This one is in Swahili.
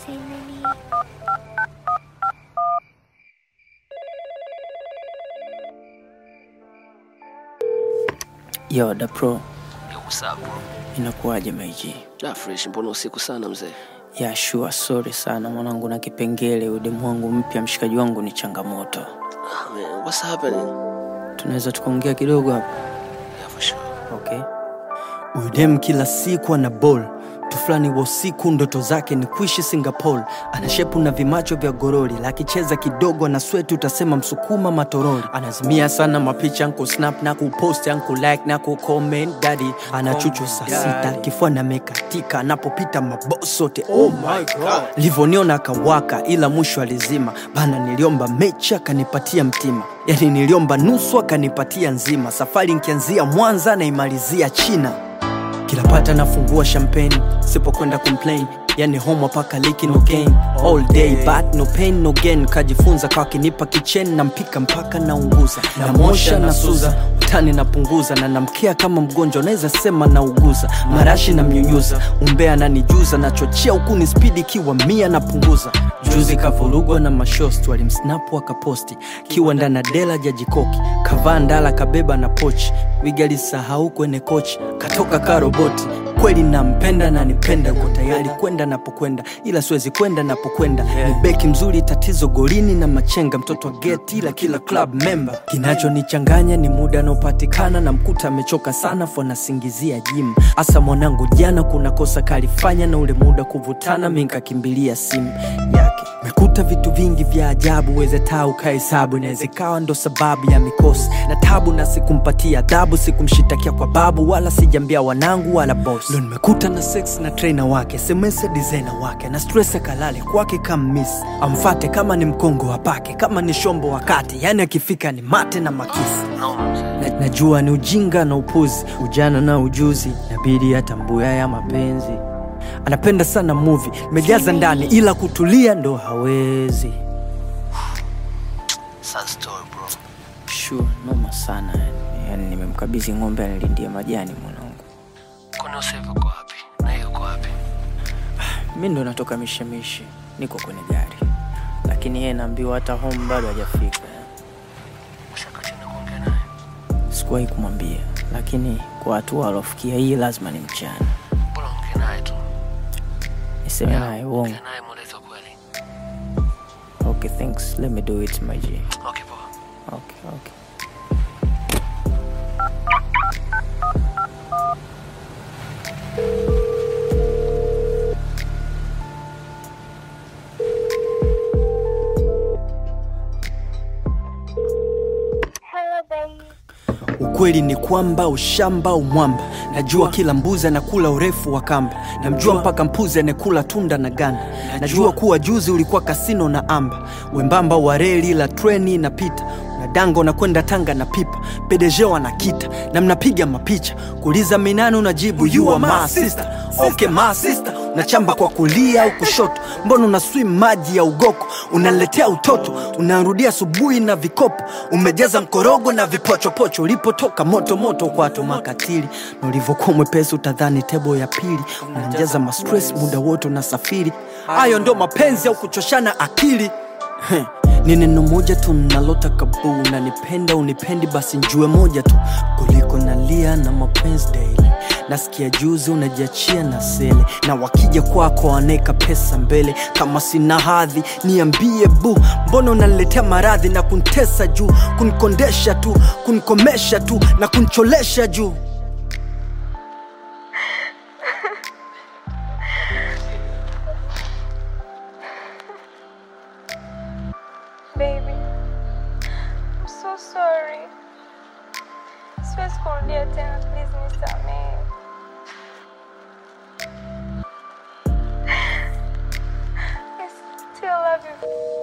say nani? Yo, da pro, Yo, what's up bro? inakuwaje maiji? Da fresh, mbona usiku sana mzee? Ya sure, sorry sana mwanangu, na kipengele udemu wangu mpya, mshikaji wangu ni changamoto. Ah, man, what's happening? Tunaweza tukaongea kidogo hapa? Yeah, for sure. Okay. Huyu dem kila siku ana ball tu fulani wa usiku, ndoto zake ni kuishi Singapore. Ana shepu na vimacho vya gorori, lakicheza kidogo na sweti, utasema msukuma matorori. Anazimia sana mapicha anku snap na kupost anku like na kucomment daddy. Ana chuchu saa sita, kifua na mekatika, anapopita maboss sote. Oh my god, livoniona akawaka, ila mwisho alizima bana. Niliomba mechi akanipatia mtima, yani niliomba nusu akanipatia nzima. Safari nkianzia Mwanza naimalizia China kila pata nafungua champagne sipokwenda complain yani homo paka liki no gain all day but no pain no gain kajifunza kwa kinipa kichen na mpika mpaka naunguza na mosha na suza utani napunguza na namkia kama mgonjwa naweza sema nauguza marashi na mnyunyuza umbea nanijuza nachochea huku ni spidi kiwa mia napunguza juzi kavurugwa na mashosti walimsnapu akaposti kiwa ndana dela jajikoki kavaa ndala kabeba na pochi wigalisahau kwenye kochi katoka karoboti kweli nampenda na nipenda uko tayari kwenda napokwenda ila siwezi kwenda napokwenda ni beki mzuri tatizo golini na machenga mtoto wa geti ila kila club member kinachonichanganya ni muda anaopatikana na mkuta amechoka sana fo nasingizia jim hasa mwanangu jana kuna kosa kalifanya na ule muda kuvutana mi nkakimbilia simu yake mekuta vitu vingi vya ajabu weze taa ukahesabu inaweza ikawa ndo sababu ya mikosi na tabu na sikumpatia adhabu sikumshitakia kwa babu wala sijambia wanangu wala boss ndo nimekuta na sex na trainer wake semese designer wake na stress kalale kwake kama miss amfate kama ni mkongo wapake kama ni shombo wakati yani akifika ni mate na makisi No, mzee. na, najua ni ujinga na upuzi ujana na ujuzi nabidi atambua ya mapenzi anapenda sana muvi mejaza ndani ila kutulia ndo hawezi Sad story bro. sure noma sana yani, yani nimemkabidhi ng'ombe anilindia majani mwanangu Kwani Usevu uko wapi? Na yeye uko wapi? mi ndo natoka mishemishi niko kwenye gari lakini yeye naambiwa hata home bado hajafika Ushaka chini kuongea naye? sikuwahi kumwambia lakini kwa hatua alofikia hii lazima ni mchana Bora ongea naye tu. niseme naye uongo Ongea naye mweleze ukweli. okay thanks let me do it my G. Okay, poa. okay okay Hello, babe. ukweli ni kwamba ushamba umwamba najua kila mbuzi anakula urefu wa kamba namjua mpaka mpuzi anekula tunda na ganda najua kuwa juzi ulikuwa kasino na amba wembamba wa reli la treni inapita na dango na kwenda tanga na pipa pedejeo anakita na mnapiga mapicha kuuliza minani unajibu you are my sister okay my sister unachamba kwa kulia au kushoto mbona una swim maji ya ugoko unaletea utoto unarudia asubuhi na vikopo umejaza mkorogo na vipochopocho ulipotoka moto moto kwato makatili na ulivyokuwa mwepesi utadhani tebo ya pili unajaza mastress muda wote unasafiri hayo ndo mapenzi au kuchoshana akili Heh, ni neno moja tu nalotaka buu unanipenda unipendi basi njue moja tu kuliko nalia na mapenzi daily nasikia juzi unajiachia na sele na wakija kwako waneka pesa mbele kama sina hadhi niambie bu mbona unaniletea maradhi na kuntesa juu kunikondesha tu kunikomesha tu na kuncholesha juu Baby, I'm so sorry. Siwezi kurudia tena, please nisamehe. I still love you.